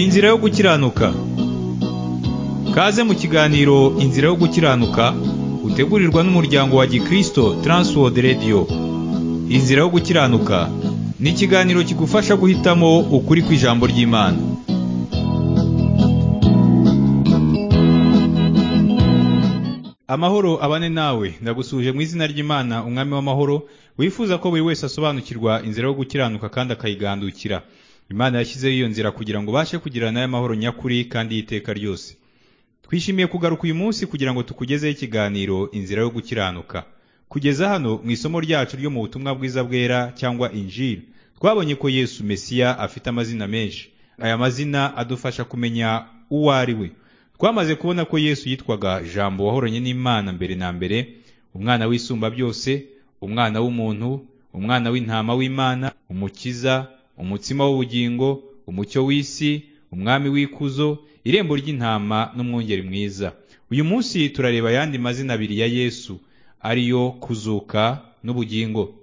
Inzira yo gukiranuka Kaze mu kiganiro Inzira yo gukiranuka utegurirwa n'umuryango wa Gikristo Transworld Radio Inzira yo gukiranuka ni ikiganiro kigufasha guhitamo ukuri kw'ijambo ry'Imana Amahoro abane nawe ndagusuje mu izina ry'Imana umwami w'amahoro wifuza ko buri wese asobanukirwa inzira yo gukiranuka kandi akayigandukira Imana yashyizeho iyo nzira kugira ngo ubashe kugirana nayo amahoro nyakuri kandi y'iteka ryose twishimiye kugaruka uyu munsi kugira ngo tukugezeho ikiganiro inzira yo gukiranuka kugeza hano mu isomo ryacu ryo mu butumwa bwiza bwera cyangwa injiri twabonye ko yesu mesiya afite amazina menshi aya mazina adufasha kumenya uwo ari we twamaze kubona ko yesu yitwaga jambo wahoranye n'imana mbere na mbere umwana w'isumba byose umwana w'umuntu umwana w'intama w'imana umukiza umutsima w'ubugingo umucyo w'isi umwami w'ikuzo irembo ry'intama n'umwungeri mwiza uyu munsi turareba ayandi mazina abiri ya yesu ariyo kuzuka n'ubugingo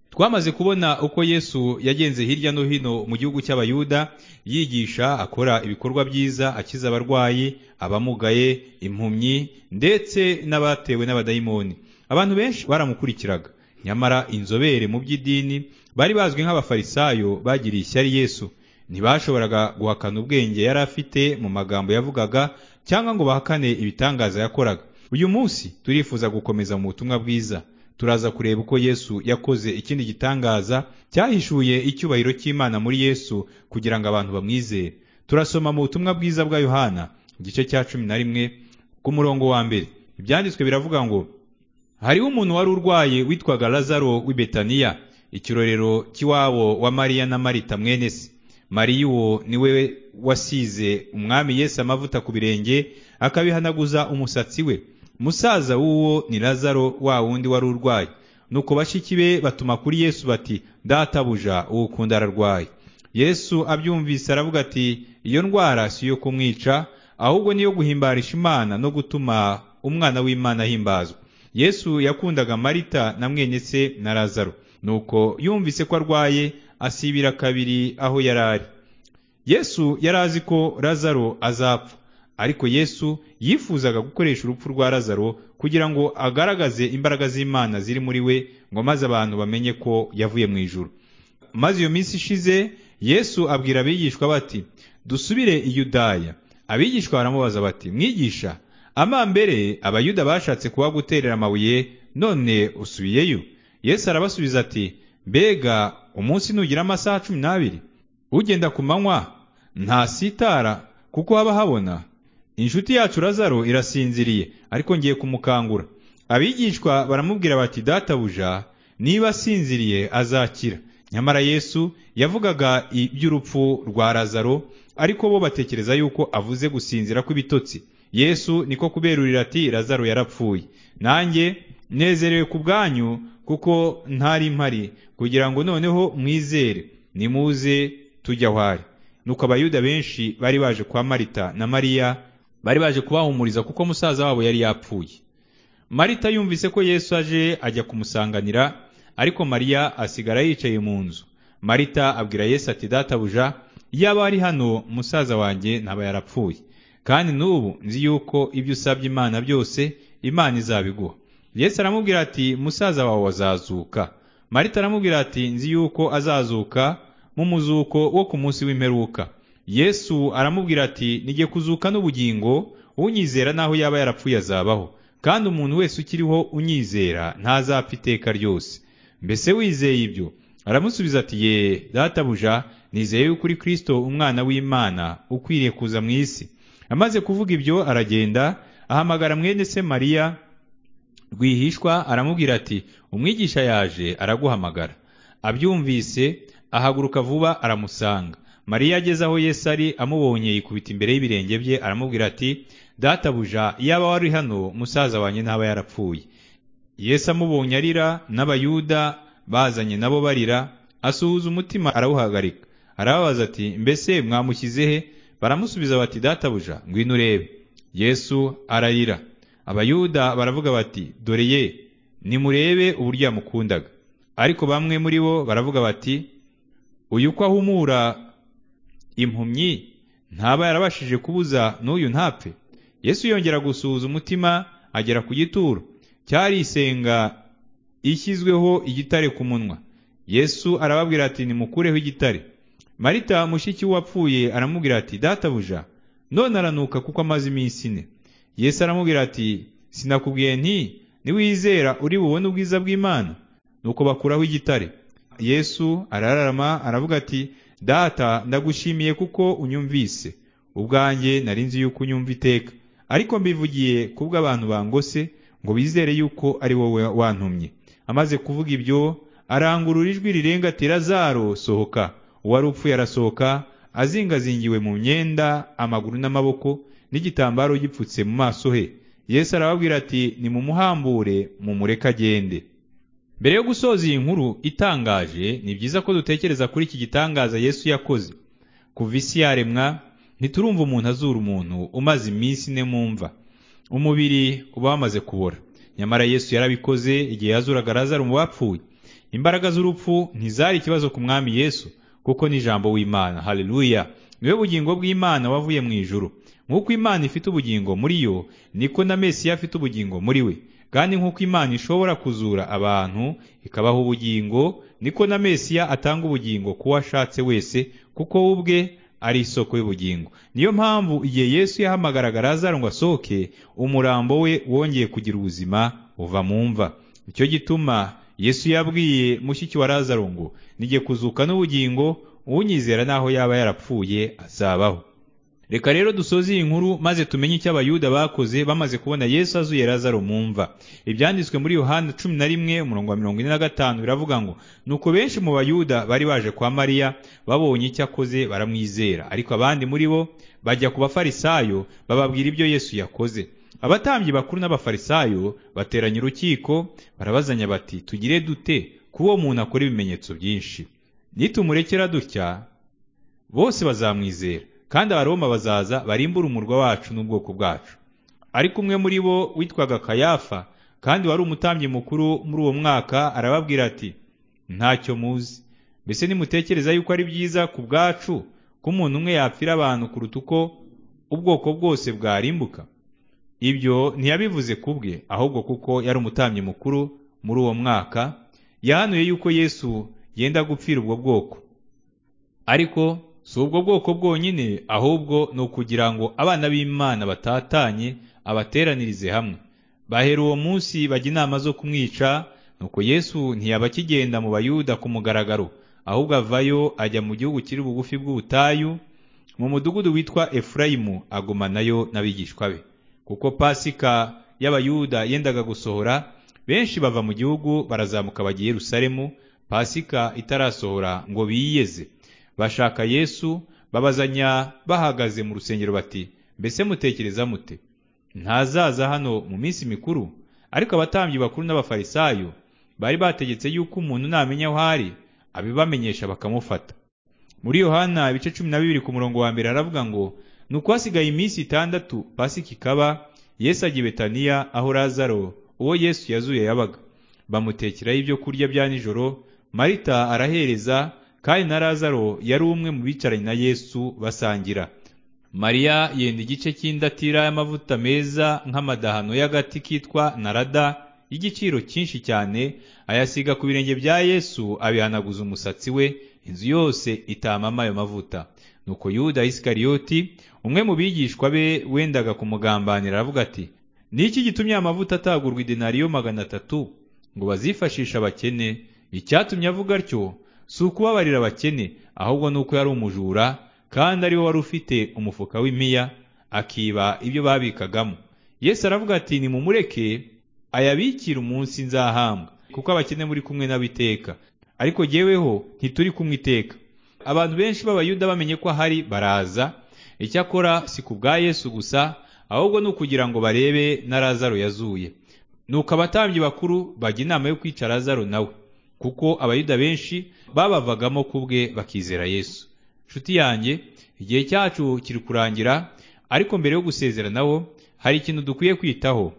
twamaze kubona uko yesu yagenze hirya no hino mu gihugu cy'abayuda yigisha akora ibikorwa byiza akiza abarwayi abamugaye impumyi ndetse n'abatewe n'abadayimoni abantu benshi baramukurikiraga nyamara inzobere mu by'idini bari bazwi nk'abafarisayo bagiriye ishyari yesu ntibashoboraga guhakana ubwenge yari afite mu magambo yavugaga cyangwa ngo bahakane ibitangaza yakoraga uyu munsi turifuza gukomeza mu butumwa bwiza turaza kureba uko yesu yakoze ikindi gitangaza cyahishuye icyubahiro cy'imana muri yesu kugira ngo abantu bamwizere turasoma mu butumwa bwiza bwa yohana igice cya cumi na rimwe ku murongo wa mbere ibyanditswe biravuga ngo hariho umuntu wari urwaye witwaga lazaro w'i betaniya ikirorero cy'iwabo wa mariya na marita mwene se mariya uwo ni we wasize umwami yesu amavuta ku birenge akabihanaguza umusatsi we musaza w'uwo ni lazaro wa wundi wari urwaye nuko bashiki be batuma kuri yesu bati databuja uwo ukunda ararwaye yesu abyumvise aravuga ati iyo ndwara si iyo kumwica ahubwo niyo guhimbarisha imana no gutuma umwana w'imana ahimbazwa yesu yakundaga marita na mwene se na lazaro nuko yumvise ko arwaye asibira kabiri aho yari ari yesu yari azi ko lazaro azapfa ariko yesu yifuzaga gukoresha urupfu rwa lazaro kugira ngo agaragaze imbaraga z'imana ziri muri we ngo maze abantu bamenye ko yavuye mu ijoro maze iyo minsi ishize yesu abwira abigishwa bati dusubire i yudaya abigishwa baramubaza bati mwigisha amambere abayuda bashatse kuba guterera amabuye none usubiyeyo yesu arabasubiza ati mbega umunsi nugira amasaha cumi n'abiri ugenda ku manywa ntasitara kuko haba habona inshuti yacu lazaro irasinziriye ariko ngiye kumukangura abigishwa baramubwira bati databuja niba asinziriye azakira nyamara yesu yavugaga iby'urupfu rwa lazaro ariko bo batekereza yuko avuze gusinzira kw'ibitotsi yesu niko kuberurira ati lazaro yarapfuye nanjye nezerewe ku bwanyu kuko ntari mpari kugira ngo noneho mwizere nimuze tujya aho ari nuko abayuda benshi bari baje kwa marita na mariya bari baje kubahumuriza kuko musaza wabo yari yapfuye marita yumvise ko yesu aje ajya kumusanganira ariko mariya asigara yicaye mu nzu marita abwira yesu ati databuja iyaba ari hano musaza wanjye ntaba yarapfuye kandi n'ubu nzi yuko ibyo usabye imana byose imana izabiguha yesu aramubwira ati musaza wawe azazuka marita aramubwira ati nzi yuko azazuka mu muzuko wo ku munsi w'imperuka yesu aramubwira ati nige kuzuka n'ubugingo unyizera n'aho yaba yarapfuye azabaho kandi umuntu wese ukiriho unyizera ntazapfa iteka ryose mbese wizeye ibyo aramusubiza ati ye databuja nizeye yuko uri kirisito umwana w'imana ukwiriye kuza mu isi amaze kuvuga ibyo aragenda ahamagara mwene se mariya rwihishwa aramubwira ati umwigisha yaje araguhamagara abyumvise ahaguruka vuba aramusanga mariya ageze aho yesu ari amubonye yikubita imbere y'ibirenge bye aramubwira ati databuja iyaba wari hano musaza wanjye ntaba yarapfuye yesu amubonye arira n'abayuda bazanye nabo barira asuhuza umutima arawuhagarika arababaza ati mbese mwamushyize he baramusubiza bati databuja ngwino urebe yesu ararira abayuda baravuga bati dore ye nimurebe uburyo yamukundaga ariko bamwe muri bo baravuga bati uyu uko ahumura impumyi ntaba yarabashije kubuza n'uyu ntapfe yesu yongera gusuhuza umutima agera ku gituro cyari isenga ishyizweho igitare ku munwa yesu arababwira ati nimukureho igitare marita mushiki w'uwapfuye aramubwira ati databuja none aranuka kuko amaze iminsi ine yesu aramubwira ati sinakubwiye nti niwizera uri bubone ubwiza bw'imana nuko bakuraho igitare yesu arararama aravuga ati data ndagushimiye kuko unyumvise ubwanjye nari nzi yuko unyumva iteka ariko mbivugiye kubwo abantu bangose ngo bizere yuko ari wowe wantumye amaze kuvuga ibyo arangurura ijwi rirenga ati razaro sohoka uwari upfuye arasohoka azingazingiwe mu myenda amaguru n'amaboko n'igitambaro gipfutse mu maso he yesu arababwira ati nimumuhambure mumureke agende mbere yo gusoza iyi nkuru itangaje ni byiza ko dutekereza kuri iki gitangaza yesu yakoze kuva isi yaremwa ntiturumva umuntu azura umuntu umaze iminsi ine mumva umubiri uba wamaze kubora nyamara yesu yarabikoze igihe yazuraga razaro mu bapfuye imbaraga z'urupfu ntizari ikibazo ku mwami yesu kuko ni ijambo w'imana haleluya niwe bugingo bw'imana wavuye mu ijuru nk'uko imana ifite ubugingo muri yo niko na mesiya afite ubugingo muri we kandi nk'uko imana ishobora kuzura abantu ikabaha ubugingo niko na mesiya atanga ubugingo ku wo ashatse wese kuko we ubwe ari isoko y'ubugingo niyo mpamvu igihe yesu yahamagaraga razaro ngo asohoke umurambo we wongeye kugira ubuzima uva mu mva nicyo gituma yesu yabwiye mushiki wa razaro ngo nige kuzuka n'ubugingo unyizera n'aho yaba yarapfuye azabaho reka rero dusoze iyi nkuru maze tumenye icyo abayuda bakoze bamaze kubona yesu azuye razaro mu mva ibyanditswe muri yohana cumi na rimwe umurongo wa mirongo ine na gatanu biravuga ngo nuko benshi mu bayuda bari baje kwa mariya babonye icyo akoze baramwizera ariko abandi muri bo bajya ku bafarisayo bababwira ibyo yesu yakoze abatambyi bakuru n'abafarisayo bateranya urukiko barabazanya bati tugire dute kuba uwo muntu akora ibimenyetso byinshi nitumurekera dutya bose bazamwizera kandi abaroma bazaza barimbura umurwa wacu n'ubwoko bwacu ariko umwe muri bo witwaga kayafa kandi wari umutambyi mukuru muri uwo mwaka arababwira ati ntacyo muzi mbese nimutekereza yuko ari byiza ku bwacu ko umuntu umwe yapfira abantu kuruta uko ubwoko bwose bwarimbuka ibyo ntiyabivuze ku bwe ahubwo kuko yari umutambyi mukuru muri uwo mwaka yahanuye yuko yesu yenda gupfira ubwo bwoko ariko si ubwo bwoko bwonyine ahubwo ni ukugira ngo abana b'imana batatanye abateranirize hamwe bahera uwo munsi bajya inama zo kumwica nuko yesu ntiyaba akigenda mu bayuda ku mugaragaro ahubwo avayo ajya mu gihugu kiri bugufi bw'ubutayu mu mudugudu witwa efurayimu agumanayo n'abigishwa be kuko pasika y'abayuda yendaga gusohora benshi bava mu gihugu barazamuka bajya i Yerusalemu pasika itarasohora ngo biyeze bashaka yesu babazanya bahagaze mu rusengero bati mbese mutekereza mute ntazaza hano mu minsi mikuru ariko abatambyi bakuru n'abafarisayo bari bategetse yuko umuntu namenya aho ari abibamenyesha bakamufata muri yohana ibice cumi na bibiri ku murongo wa mbere aravuga ngo nuko hasigaye iminsi itandatu pasika ikaba yesu ajya i betaniya aho razaro uwo yesu yazuye yabaga bamutekeraho ibyo kurya bya nijoro marita arahereza kandi na razaro yari umwe mu bicaranye na yesu basangira mariya yenda igice cy'indatira y'amavuta meza nk'amadahano y'agati kitwa narada y'igiciro cyinshi cyane ayasiga ku birenge bya yesu abihanaguza umusatsi we inzu yose itamama ayo mavuta nuko yuda isikariyoti umwe mu bigishwa be wendaga kumugambanira aravuga ati ni iki gitumye amavuta atagurwa idenariyo magana atatu ngo bazifashishe abakene icyatumye avuga atyo si ukubabarira abakene ahubwo ni uko yari umujura kandi ari we wari ufite umufuka w'imiya akiba ibyo babikagamo yesu aravuga ati nimumureke ayabikire umunsi nzahambwa kuko abakene muri kumwe n'abiteka ariko jyeweho ntituri kumwe iteka abantu benshi b'abayuda bamenye ko ahari baraza icyakora si ku bwa yesu gusa ahubwo ni ukugira ngo barebe na razaro yazuye nuko abatambyi bakuru bajya inama yo kwica razaro nawe kuko abayuda benshi babavagamo ku bwe bakizera yesu nshuti yanjye igihe cyacu kiri kurangira ariko mbere yo gusezeranaho hari ikintu dukwiye kwitaho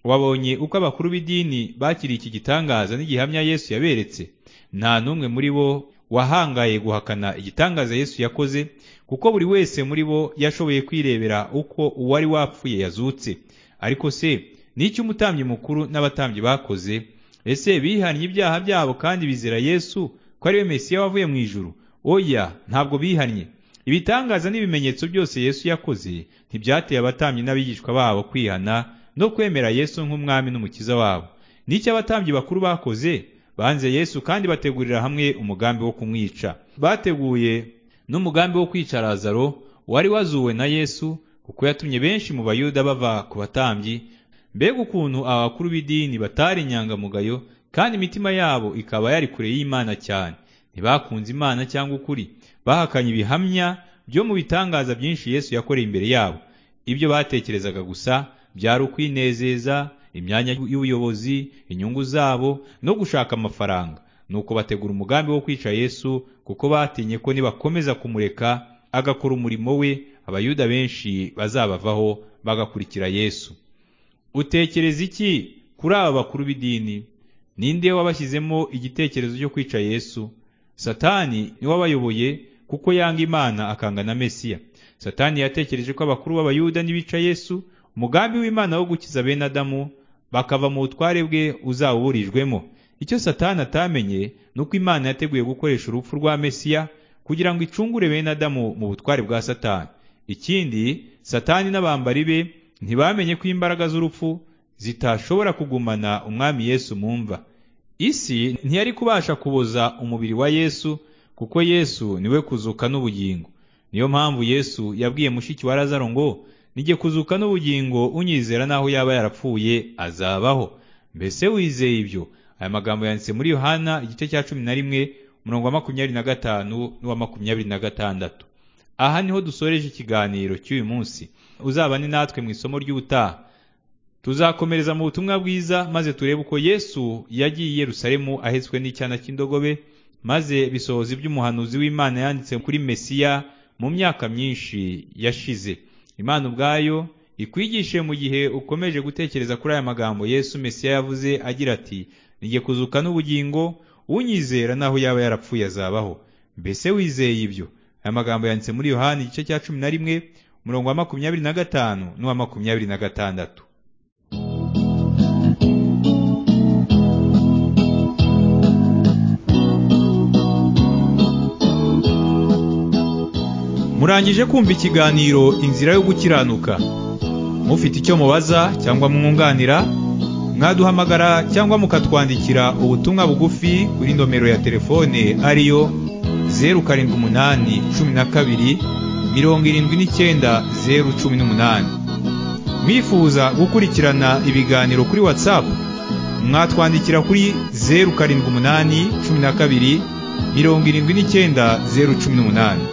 wabonye uko abakuru b'idini bakiriye iki gitangaza n'igihamya yesu yaberetse nta n'umwe muri bo wahangaye guhakana igitangaza yesu yakoze kuko buri wese muri bo yashoboye kwirebera uko uwari wapfuye yazutse ariko se n'icyo umutambyi mukuru n'abatambyi bakoze ese bihannye ibyaha byabo kandi bizera yesu ko ariwe mesiya wavuye mu ijuru oya ntabwo bihannye ibitangaza n'ibimenyetso byose yesu yakoze ntibyateye abatambyi n'abigishwa babo kwihana no kwemera yesu nk'umwami n'umukiza wabo n'icyo abatambyi bakuru bakoze banze yesu kandi bategurira hamwe umugambi wo kumwica bateguye n'umugambi wo kwica lazaro wari wazuwe na yesu kuko yatumye benshi mu bayuda bava ku batambyi mbega ukuntu aba bakuru b'idini batari inyangamugayo kandi imitima yabo ikaba yari kure y'imana cyane ntibakunze imana cyangwa ukuri bahakanye ibihamya byo mu bitangaza byinshi yesu yakoreye imbere yabo ibyo batekerezaga gusa byari ukwinezeza imyanya y'ubuyobozi inyungu zabo no gushaka amafaranga nuko bategura umugambi wo kwica yesu kuko batinye ko nibakomeza kumureka agakora umurimo we abayuda benshi bazabavaho bagakurikira yesu utekereza iki kuri aba bakuru b'idini ninde wabashyizemo igitekerezo cyo kwica yesu satani niwe wabayoboye kuko yanga imana akanga na mesiya satani yatekereje ko abakuru b'abayuda nibica yesu umugambi w'imana wo gukiza bene adamu bakava mu butware bwe uzawuburijwemo icyo satani atamenye ni uko imana yateguye gukoresha urupfu rwa mesiya kugira ngo icungure bene adamu mu butware bwa satani ikindi satani n'abambari be ntibamenye ko imbaraga z'urupfu zitashobora kugumana umwami yesu mu mva isi ntiyari kubasha kuboza umubiri wa yesu kuko yesu niwe kuzuka n'ubugingo niyo mpamvu yesu yabwiye mushiki wa lazaro ngo nige kuzuka n'ubugingo unyizera n'aho yaba yarapfuye azabaho mbese wizeye ibyo aya magambo yanditse muri yohana igice cya cumi na rimwe umurongo wa makumyabiri na gatanu n'uwa makumyabiri na gatandatu aha niho dusoreje ikiganiro cy'uyu munsi uzabane natwe mu isomo ry'ubutaha tuzakomereza mu butumwa bwiza maze turebe uko yesu yagiye i yerusalemu ahetswe n'icyana cy'indogobe maze bisohoza iby'umuhanuzi w'imana yanditse kuri mesiya mu myaka myinshi yashize imana ubwayo ikwigishe mu gihe ukomeje gutekereza kuri aya magambo yesu mesiya yavuze agira ati nige kuzuka n'ubugingo unyizera n'aho yaba yarapfuye azabaho mbese wizeye ibyo aya magambo yanditse muri yohani igice cya cumi na rimwe umurongo wa makumyabiri na gatanu n'uwa makumyabiri na gatandatu murangije kumva ikiganiro inzira yo gukiranuka mufite icyo mubaza cyangwa mwunganira mwaduhamagara cyangwa mukatwandikira ubutumwa bugufi kuri nomero ya telefone ariyo zeru karindwi umunani cumi na kabiri mirongo irindwi n'icyenda zeru cumi n'umunani mwifuza gukurikirana ibiganiro kuri watsapu mwatwandikira kuri zeru karindwi umunani cumi na kabiri mirongo irindwi n'icyenda zeru cumi n'umunani